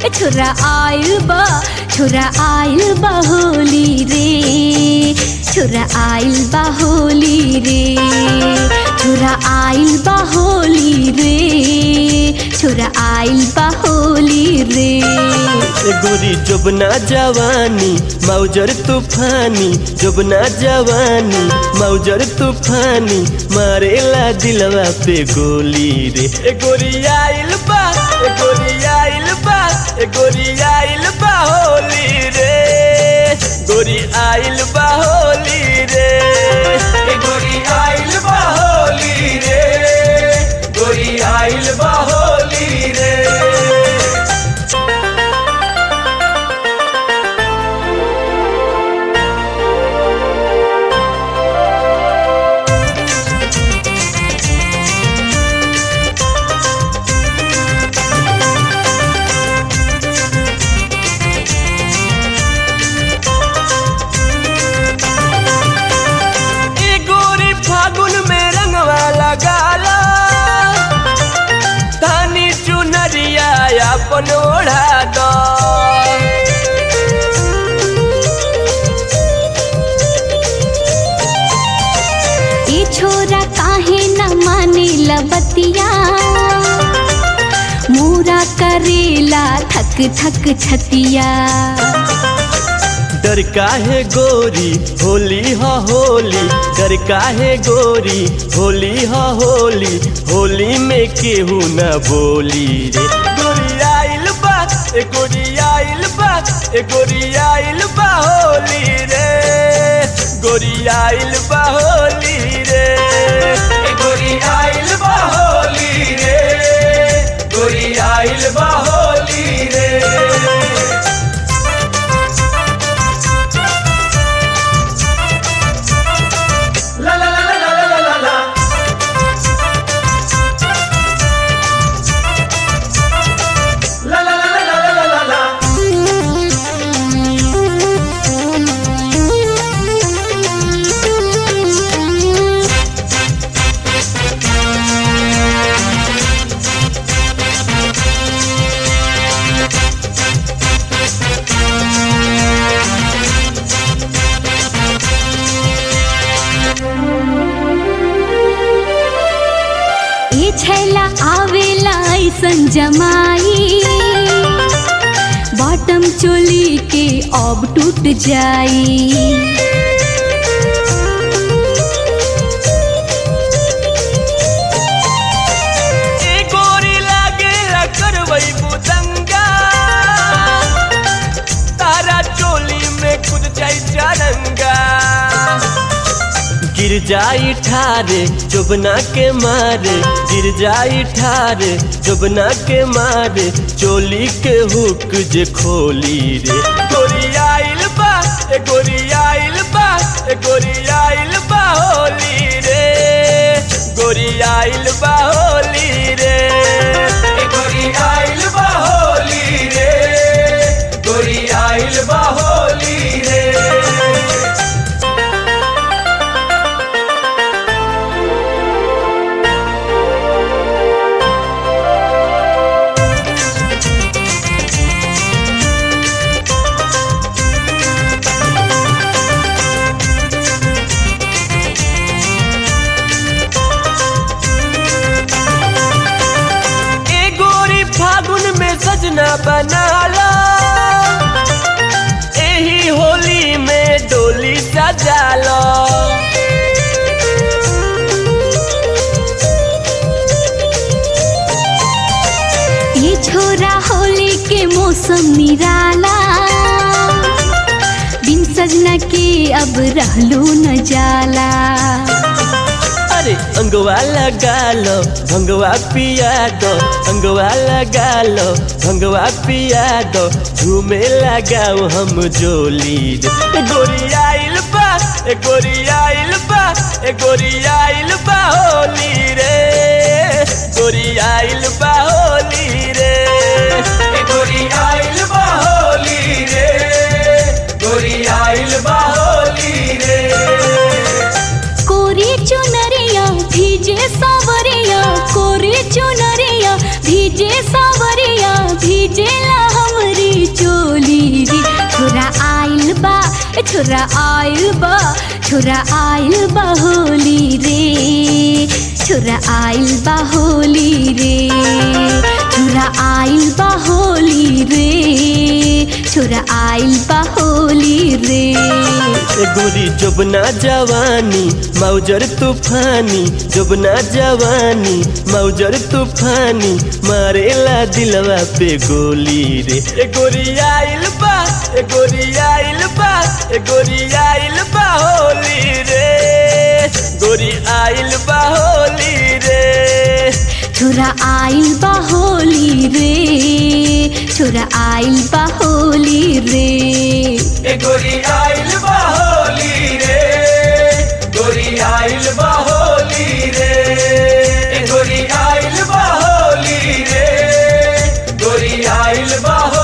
ए छोरा आइल बा छोरा आइल बा होली रे छोरा आइल बा होली रे छोरा आइल बा होली रे छोरा आइल बा होली रे ए गोरी जोबना जवानी मौजर तूफानी जोबना जवानी मौजर तूफानी मारेला दिलवा पे गोली रे ए गोरी आइल बा ए गोरी आइल बा ए गोरी आइल बा होली रे गोरी आइल बा होली रे ए गोरी आइल बा होली रे गोरी आइल बा होली रे ए गोरी फागुन में रंगवा लगाला धानी चुनरिया अपन ओढ़ा दो ए छोरा काहे न माने लबतिया मोरा करेला थक थक छतिया डर काहे गोरी होली हा होली डर काहे गोरी होली हा होली होली में केहू न बोली रे गोरी आइल बा ए गोरी आइल बा ए गोरी आइल बा होली रे गोरी आइल बा होली रे ए गोरी आइल बा होली रे गोरी आइल बा होली रे ला ला ला ला ला ला ला ला ला ला ला ला ला ला ला ला ए छैला आवेला ऐसन जमाई बॉटम चोली के अब टूट जाई ए गोरी लागे करवई बुदंगा तारा चोली में कुद जाई चरंगा गिर जाई ठारे चुबना के मारे गिर जाई ठारे चुबना के मारे चोली के हुक जे खोली रे गोरी आइल बा ए गोरी आइल बा ए गोरी आइल बा होली रे गोरी आइल बा होली रे ए गोरी आइल बा होली रे गोरी आइल बा होली रे ए गोरी फागुन में सजना बनाला एही होली में डोली सजाला ये छोरा होली के मौसम निराला बिन सजना के अब रहलू न जाला अरे अंगवा लगा लो भंगवा पिया दो अंगवा लगा लो भंगवा पिया दो झूमे लगाओ हम जोली रे ए गोरी आइल बा ए गोरी आइल बा ए गोरी आइल बा होली रे गोरी आइल बा होली रे ए गोरी आइल बा होली रे गोरी आइल बा होली रे कोरी चुनरिया भीजे सावरिया कोरी चुनरिया भीजे सावरिया भीजेला हम छोरा आइल बा छोरा आइल बा होली रे छोरा आइल बा होली रे छोरा आइल बा होली रे छोरा आइल बा होली रे ए गोरी जोबना जवानी मौजर तूफानी जोबना जवानी मौजर तूफानी मारेला दिलवा पे गोली रे ए गोरी आइल बा ए गोरी आइल बा ए गोरी आइल बा होली रे गोरी आइल बा होली रे छोरा आइल बा होली रे छोरा आइल बा होली रे ए गोरी आइल बा होली रे गोरी आइल बा होली रे ए गोरी आइल बा होली रे गोरी आइल बा होली